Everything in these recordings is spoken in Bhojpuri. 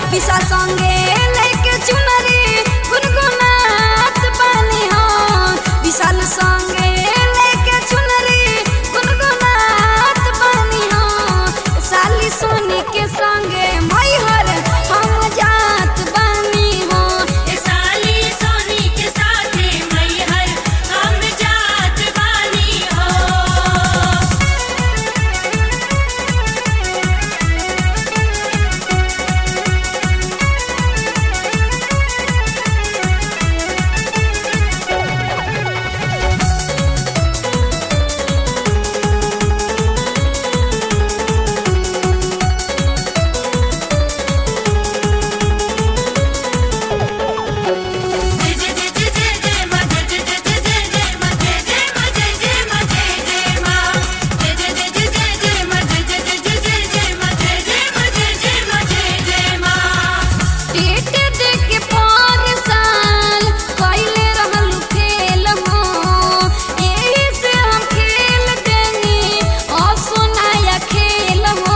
पिसा संगे लेके चुनरी गुनगुनात बानी हो विशाल संगे लेके चुनरी गुनगुनात बानी हो साली सोनी के संगे मैहर हम जात बानी हो ए साली सोनी के साथे मैहर हम जात बानी हो जय जय जय जय जय जय मां जय जय जय जय जय जय मां जय जय मां जय जय मां जय जय मां जय जय जय जय जय जय मां जय जय जय जय जय जय मां जय जय मां जय जय मां जय जय मां पेट देके पर साल कइले रहलु खेल हो एही से हम खेल देनी और सुनाया खेल हो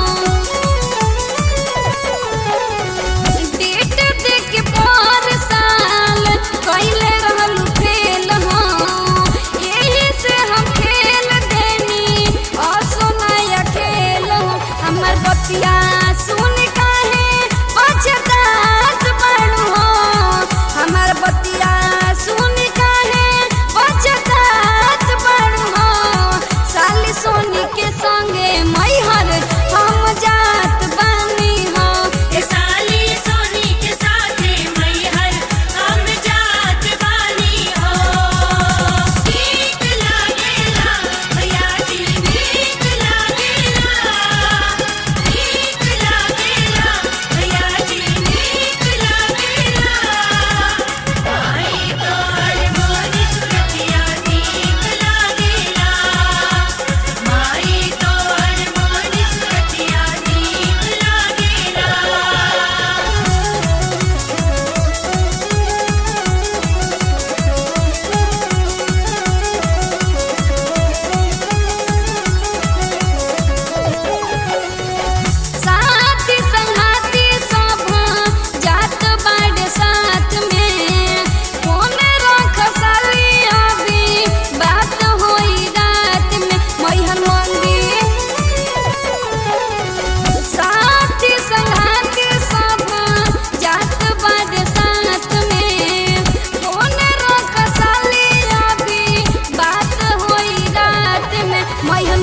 पेट देके पर साल कइले रहलु खेल हो एही से हम खेल देनी और सुनाया खेल हो हमर बतिया सुन काहे पछतात बाड़ू हो हमर बतिया सुन काहे पछतात बाड़ू हो साली सोनी के संगे मैहर हम जात बानी हो ए साली सोनी के साथे मैहर हम जात बानी हो ठीक लागेला भैया जी ठीक लागेला ठीक लागेला भैया जी ठीक लागेला आई तोर मोरी सुरतिया ठीक लागेला माई तोर मोरी सुरतिया ठीक लागेला साथी संगाती सब जात बाड़े साथ में फोन रख साली अभी बात होई रात में मैहर मंदिर साथी संगाती सब जात बाड़े साथ में फोन रख साली अभी बात होई रात में मैहर